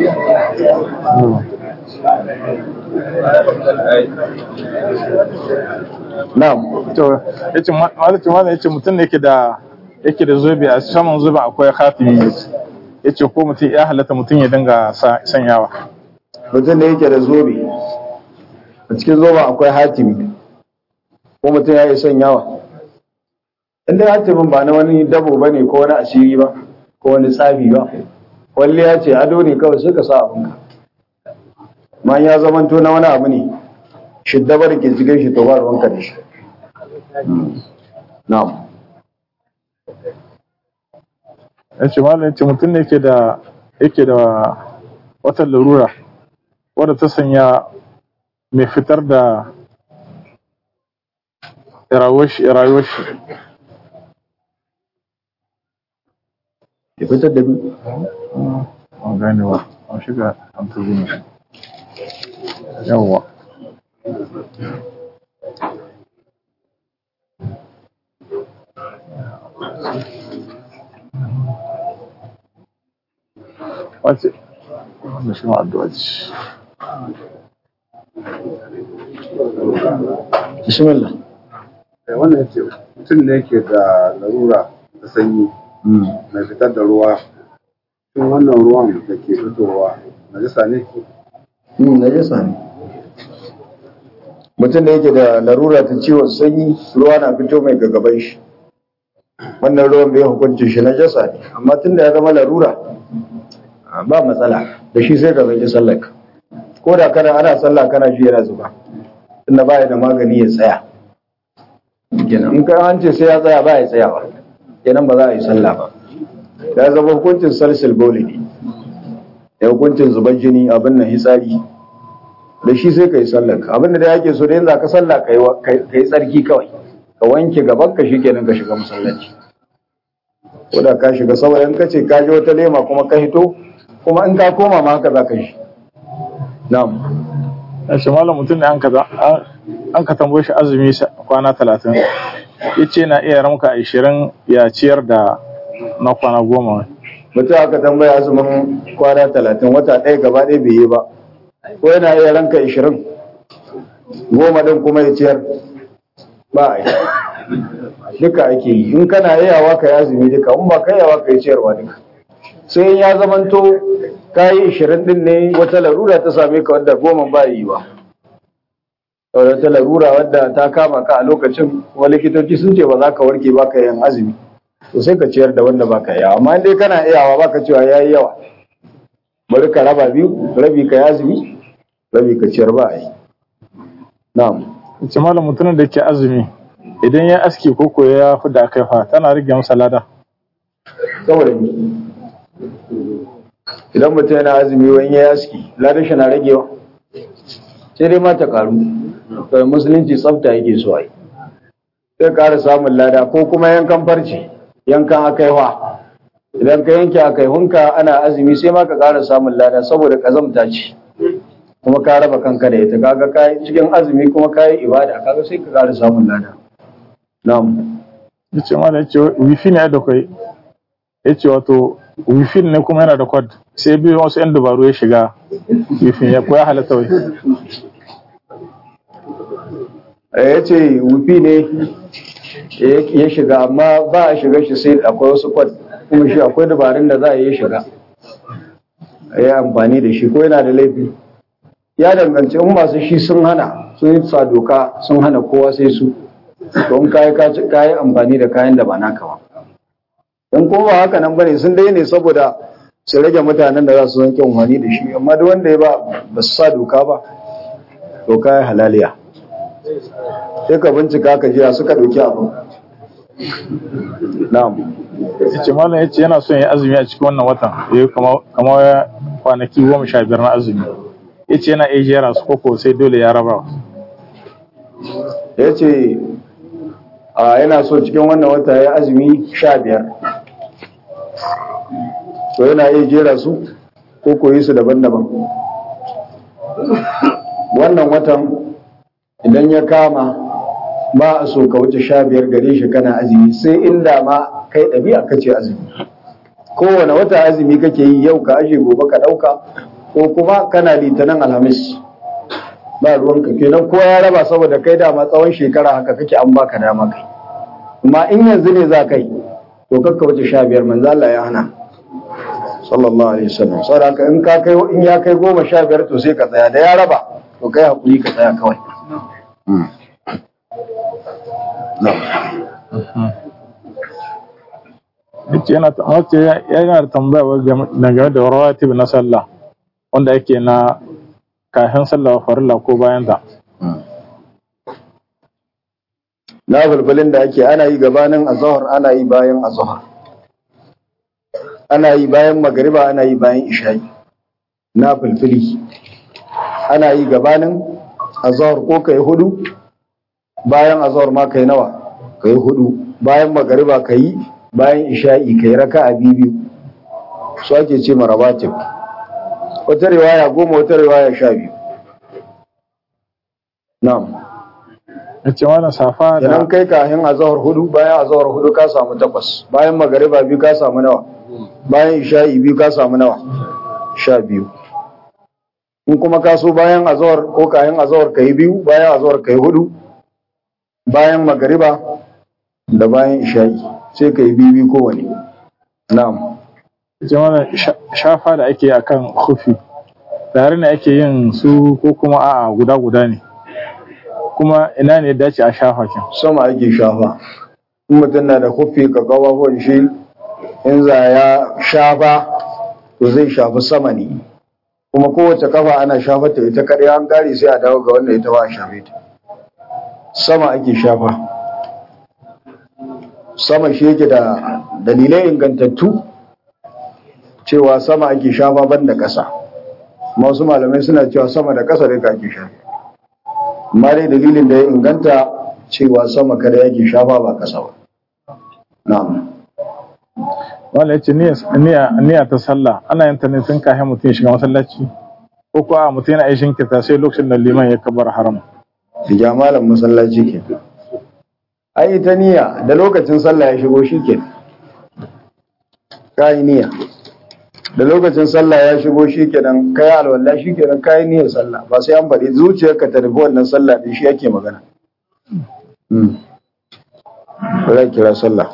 Na'am. to yace malaci mana yace mutum ne yake da yake da zobe a saman zobe akwai khatimi yace ko mutum ya halatta mutum ya dinga sanyawa Mutum ne yake da zobe. A cikin zoben akwai hatimi. Ko mutum ya yi sanyawa. Inda hatimin ba na wani dabo ba ne ko wani asiri ba, ko wani tsafi ba. Walli ya ce ado ne kawai suka sa abinka. Ma ya zamanto na wani abu ne. Shiddabar ke cikin shi to ba ruwanka da shi. Na'am. yace malam yace mutum ne yake da yake da wata larura wadda ta sanya mai fitar da rayuwar shi rayuwar shi Ya fitar da bi. an gane ba an shiga an tuzu yawwa wace wanda shi ma addu'a ce Bismillah. Eh, wannan ya ce mutum ne yake da larura da sanyi mai fitar da ruwa shin wannan ruwan da ke fitowa najasa ne Hmm, najasa ne. Mutum da yake da larura ta ciwon sanyi ruwa na fito mai gagaban shi. Wannan ruwan bai hukunci shi najasa ne, amma tun da ya zama larura ah, ba matsala da shi sai ka zanki sallaka. Ko da kana ana sallah kana ji yana zuba, tunda ba ya da magani ya tsaya. Kenan in ka an ce sai ya tsaya ba ya tsayawa, kenan ba za a yi sallah ba. Ya zama hukuncin salsil boli ne. da hukuncin zubar jini abin nan hitsari da shi sai ka yi sallar abin da da yake so da yanzu ka sallah ka yi tsarki kawai ka wanke gaban ka shi kenan ka shiga masallaci ko da ka shiga saboda in ka ce ka ji wata lema kuma ka hito kuma in ka koma ma haka za ka shi na'am yace malam mutum ne an ka an ka tambaye shi azumi sa- kwana talatin yace na iya ramka ashirin ya ciyar da na kwana goma mutum aka tambaya azumin kwana talatin wata ɗaya gaba ɗaya bai yi ba ko yana iya ranka ishirin goma ɗin kuma ya ciyar ba a yi duka ake yi in kana yawa ka yi azumi duka in ba ka yawa ka yi ciyarwa duka sai in ya zamanto ka yi ishirin ɗin ne wata larura ta same ka wadda goma ba yi ba saboda ta larura wadda ta kama ka a lokacin kuma likitoci sun ce ba za ka warke ba ka yin azumi to sai ka ciyar da wanda baka yawa amma dai kana iyawa baka cewa yayi yawa bari ka raba biyu rabi ka yi azumi rabi ka ciyar ba a yi na'am ce malam mutumin da ke azumi idan ya aski ko ko ya fi da kai fa tana rage masa lada saboda ni idan mutum yana azumi wani ya aski ladan shi na ragewa sai dai ma ta karu to musulunci tsafta yake so ai sai ƙara samun lada ko kuma yankan farce yankan akaiwa idan ka yanke akaihunka ana azumi sai ma ka ƙara samun lada saboda ƙazamta ce kuma ka raba kanka da ita kaga kai cikin azumi kuma kai ibada kaga sai ka ƙara samun lada na'am yace malam yace wifi ne da kai yace wato wifi ne kuma yana da kwad sai biyu wasu yan dabaru ya shiga wifi ya koya halatta wai ya ce wufi ne ya shiga amma ba a shiga shi sai akwai wasu kwad kuma shi akwai dabarun da za a yi shiga a yi amfani da shi ko yana da laifi ya danganci in masu shi sun hana sun yi sa doka sun hana kowa sai su don kayi kayi amfani da kayan da ba naka ba in kuma ba haka nan bane sun dai ne saboda su rage mutanen da za su zanke amfani da shi amma duk wanda ya ba ba su sa doka ba doka ya halaliya sai ka bincika ka jiya suka ɗauki abu na'am yace malam yace yana son ya azumi a cikin wannan watan yayi kamar kwanaki goma sha biyar na azumi yace yana iya jera su koko sai dole ya raba ya ce a yana so cikin wannan wata ya azumi sha biyar to yana iya jera su ko koyi su daban-daban wannan watan idan ya kama ba a so ka wuce sha biyar gare shi kana azumi sai inda ma kai ɗabi'a ka ce azumi kowane wata azumi kake yi yau ka ashe gobe ka ɗauka ko kuma kana litinin alhamis ba ruwanka kenan ko ya raba saboda kai dama tsawon shekara haka kake an baka dama kai amma in yanzu ne za ka yi to kakka wuce sha biyar manzo Allah ya hana sallallahu alaihi wasallam saboda haka in ka kai in ya kai goma sha biyar to sai ka tsaya da ya raba to kai hakuri ka tsaya kawai yace yana wace yana da tambaya dangane da rawatib na sallah wanda yake na kafin sallah farilla ko bayan ta na bulbulin da ake ana yi gabanin azhar ana yi bayan azhar ana yi bayan magariba ana yi bayan isha'i na fulfuli ana yi gabanin azhar ko kai hudu bayan azhar ma kai nawa kai hudu bayan magariba kai bayan isha'i kai raka'a biyu su ake ce marabatib wata riwaya goma wata riwaya sha biyu na'am yace wannan safa da idan kai kahin azhar hudu bayan azhar hudu ka samu takwas bayan magariba biyu ka samu nawa bayan isha'i biyu ka samu nawa sha biyu in kuma ka so bayan azhar ko kahin azhar kai biyu bayan azhar kai hudu bayan magariba da bayan isha'i sai kai biyu biyu kowane na'am yace wannan shafa da ake akan khufi tare ne ake yin su ko kuma a'a guda guda ne kuma ina ne dace a shafa kin sama ake shafa in mutum na da kufi ka kawafon shi in za ya shafa to zai shafi sama ne kuma kowace kafa ana shafa ta ita kaɗai an kare sai a dawo ga wanda ita ba a shafe ta sama ake shafa sama shi yake da dalilai ingantattu cewa sama ake shafa ban da ƙasa wasu malamai suna cewa sama da ƙasa da ake shafa amma dai dalilin da ya inganta cewa sama kada yake shafa ba kasa ba na'am wanda yace niyya niyya ta sallah ana yin ta ne tun kafin mutum ya shiga masallaci ko ko a mutum yana aishin kita sai lokacin da liman ya kabar haram diga malam masallaci ke ai ta niyya da lokacin sallah ya shigo shi ke kai niyya da lokacin sallah ya shigo shi kenan kai alwala shi kenan kai niyyar sallah ba sai an bari zuciyarka ta rufe wannan sallah din shi yake magana hmm ba kira sallah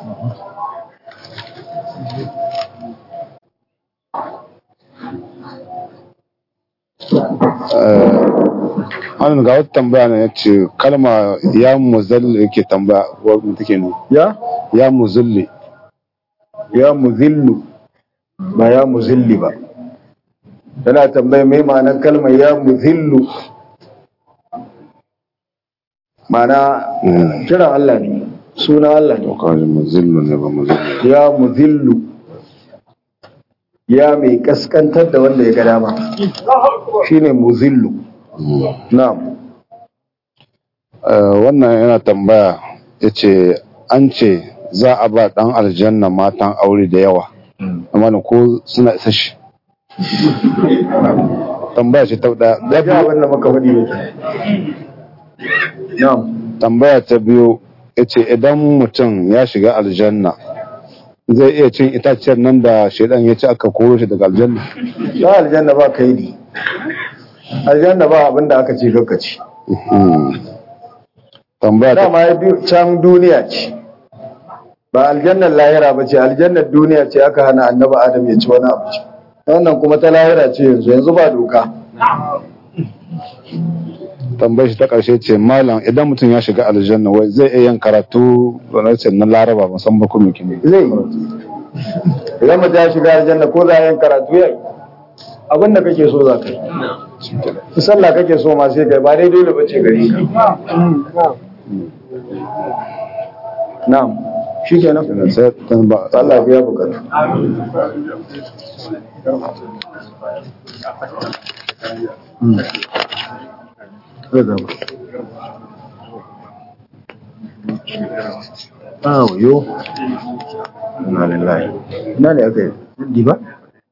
Wannan ga wata tambaya ne yace kalma ya muzalli yake tambaya wa mu take ne ya ya muzalli ya muzillu ba ya muzilli ba tana tambaya mai ma'anar kalmar ya muzillu ma'ana Mm. kiran Allah ne suna Allah ne to kawai muzillu ne ba muzalli ya muzillu ya mai kaskantar da wanda ya ga dama shine muzillu na'am Eh, wannan yana tambaya yace an ce za a ba dan aljanna matan aure da yawa amma ne ko suna isa shi tambaya ce ta da da ga abin da muka faɗi yake na'am tambaya ta biyu yace idan mutum ya shiga aljanna zai iya cin itaciyar nan da shaidan ya ci aka koro shi daga aljanna ba aljanna ba kaidi aljanna ba abin da aka ce kakkaci Mhm. tambaya ta dama ya du- can duniya ce ba aljannar lahira ba ce aljannar duniya ce aka hana annaba adam ya ci wani abu ce wannan kuma ta lahira ce yanzu yanzu ba doka tambayar shi ta ƙarshe ce malam idan mutum ya shiga aljanna wai zai iya yin karatu ce na laraba musamman kuma kimi zai yi idan mutum ya shiga aljanna ko za a yin karatu ya yi abin da kake so za ka yi in sallah kake so ma sai kai ba dai dole ba ce gare ka na'am shi kenan sai tan ba Allah ya bukatu zai zama awo yo ina lillahi ina ne aka yi di ba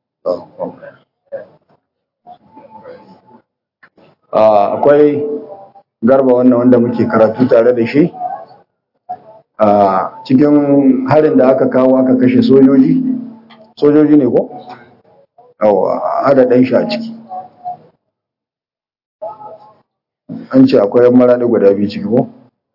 Ah, akwai garba wannan wanda muke karatu tare da shi a cikin harin da aka kawo aka kashe sojoji sojoji ne ko? yawa hada ɗan shi a ciki an ce akwai yan maradi guda biyu ciki ko?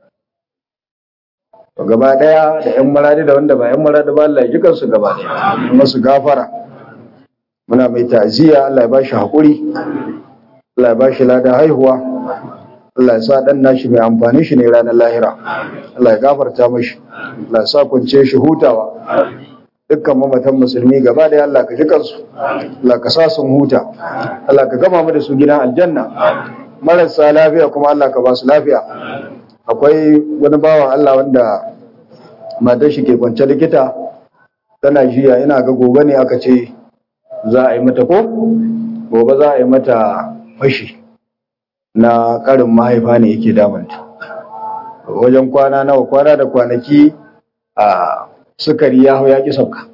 To gaba ɗaya da yan maradi da wanda ba yan maradi ba Allah ya jikan su gaba ɗaya masu gafara muna mai ta'aziyya Allah ya ba shi haƙuri Allah ya ba shi lada haihuwa Allah ya sa ɗan nashi mai amfani shi ne ranar lahira Allah ya gafarta mashi Allah ya sa kunce shi hutawa dukkan mamatan musulmi gaba da Allah ka ji kansu Allah ka sa sun huta Allah ka gama mu da su gidan aljanna marasa lafiya kuma Allah ka ba su lafiya akwai wani bawan Allah wanda matar shi ke kwance likita tana jiya ina ga gobe ne aka ce za a yi mata ko gobe za a yi mata fashi na karin mahaifa ne yake damanta wajen kwana nawa kwana da kwanaki a sukari ya hau ya ƙi sauka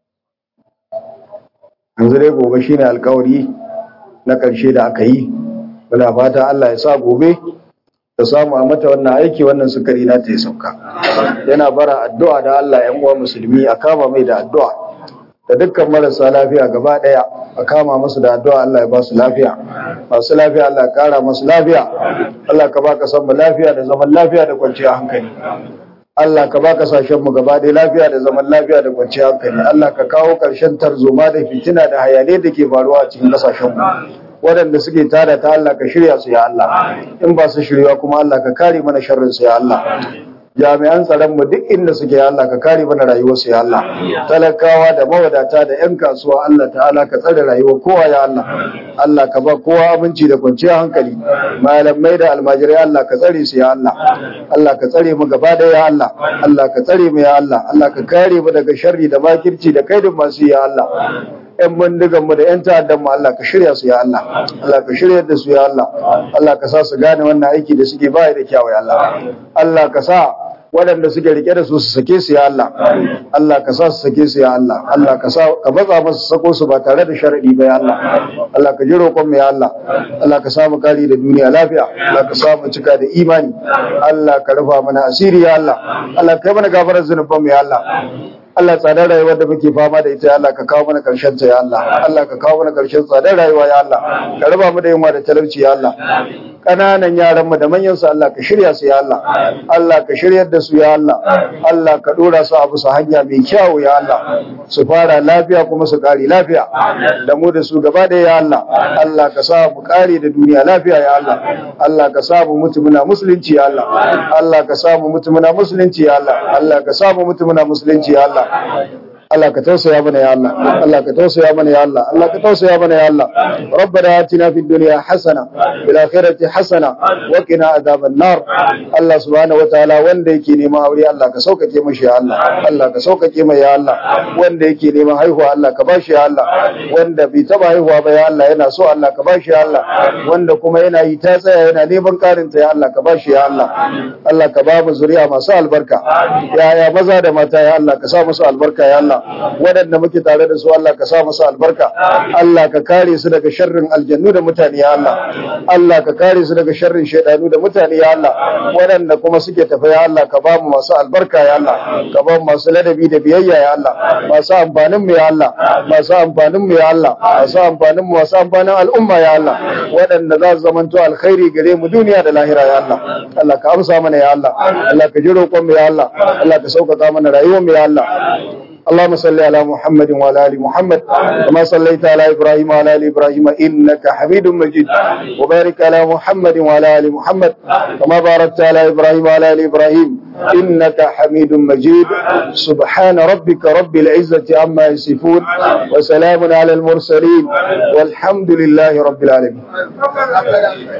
yanzu dai gobe shine alkawari na ƙarshe da aka yi muna fata Allah ya sa gobe ta samu a mata wannan aiki wannan sukari na ta yi sauka yana bara addu'a da Allah ‘yan uwa musulmi a kama mai da addu'a da dukkan marasa lafiya gaba ɗaya a kama masu da addu'a Allah ya ba su lafiya masu lafiya Allah ya ƙara masu lafiya Allah ka ba ka san mu lafiya da zaman lafiya da kwanciyar hankali Allah ka ba kasashen mu gaba ɗaya lafiya da zaman lafiya da kwanciyar hankali Allah ka kawo ƙarshen tarzoma da fitina da hayane da ke faruwa a cikin kasashen mu waɗanda suke tada ta Allah ka shirya su ya Allah in ba su shirya kuma Allah ka kare mana sharrin su ya Allah jami'an tsaron mu duk inda suke ya Allah ka kare mana rayuwar su ya Allah talakawa da mawadata da yan kasuwa Allah ta'ala ka tsare rayuwar kowa ya Allah Allah ka ba kowa aminci da kwanciyar hankali malamai da almajirai Allah ka tsare su ya Allah Allah ka tsare mu gaba da ya Allah Allah ka tsare mu ya Allah Allah ka kare mu daga sharri da makirci da kaidin masu ya Allah ‘yan bindigan mu da ‘yan ta'addan mu Allah ka shirya su ya Allah, Allah ka shirya da su ya Allah, Allah ka sa su gane wannan aiki da suke baya da kyawu ya Allah, Allah ka sa waɗanda suke rike da su su sake su ya Allah, Allah ka sa su sake su ya Allah, Allah ka sa ka matsa masu sako su ba tare da sharadi ba ya Allah, Allah ka ji roƙon mu ya Allah, Allah ka sa mu kari da duniya lafiya, Allah ka sa mu cika da imani, Allah ka rufa mana asiri ya Allah, Allah ka yi mana gafarar zunuban mu ya Allah. Allah tsadar rayuwar da muke fama da ita ya Allah ka kawo mana karshen ta ya Allah Allah ka kawo mana karshen tsadar rayuwa ya Allah ka raba mu da yunwa da talauci ya Allah ƙananan yaran mu da manyan su Allah ka shirya su ya Allah Allah ka shiryar da su ya Allah Allah ka dora su a bisa hanya mai kyau ya Allah su fara lafiya kuma su kare lafiya da mu da su gaba da ya Allah Allah ka sa mu kare da duniya lafiya ya Allah Allah ka sa mu mutu muna musulunci ya Allah Allah ka sa mu mutu muna musulunci ya Allah Allah ka sa mu mutu muna musulunci ya Allah Allah ka tausaya mana ya Allah Allah ka tausaya mana ya Allah Allah ka tausaya mana ya Allah ربنا آتنا في الدنيا حسنة في الآخرة حسنة وقنا عذاب النار الله سبحانه وتعالى wanda yake neman aure Allah ka saukake mashi ya Allah Allah ka saukake mai ya Allah wanda yake neman haihuwa Allah ka bashi ya Allah wanda bai taba haihuwa ba ya Allah yana so Allah ka bashi ya Allah wanda kuma yana yi ta tsaya yana neman karin ta ya Allah ka bashi ya Allah Allah ka ba mu zuriya masu albarka yaya maza da mata ya Allah ka sa musu albarka ya Allah waɗanda muke tare da su Allah ka sa musu albarka Allah ka kare su daga sharrin aljannu da mutane ya Allah Allah ka kare su daga sharrin shaidanu da mutane ya Allah waɗanda kuma suke tafi ya Allah ka ba mu masu albarka ya Allah ka ba mu masu ladabi da biyayya ya Allah masu amfanin mu ya Allah masu amfanin mu ya Allah masu amfanin mu masu amfanin al'umma ya Allah waɗanda za su zamanto alkhairi gare mu duniya da lahira ya Allah Allah ka amsa mana ya Allah Allah ka ji roƙon mu ya Allah Allah ka sauƙaƙa mana rayuwar mu ya Allah اللهم صل على محمد وعلى ال محمد كما صليت على ابراهيم وعلى ال ابراهيم انك حميد مجيد وبارك على محمد وعلى ال محمد كما باركت على ابراهيم وعلى ال ابراهيم انك حميد مجيد سبحان ربك رب العزه عما يصفون وسلام على المرسلين والحمد لله رب العالمين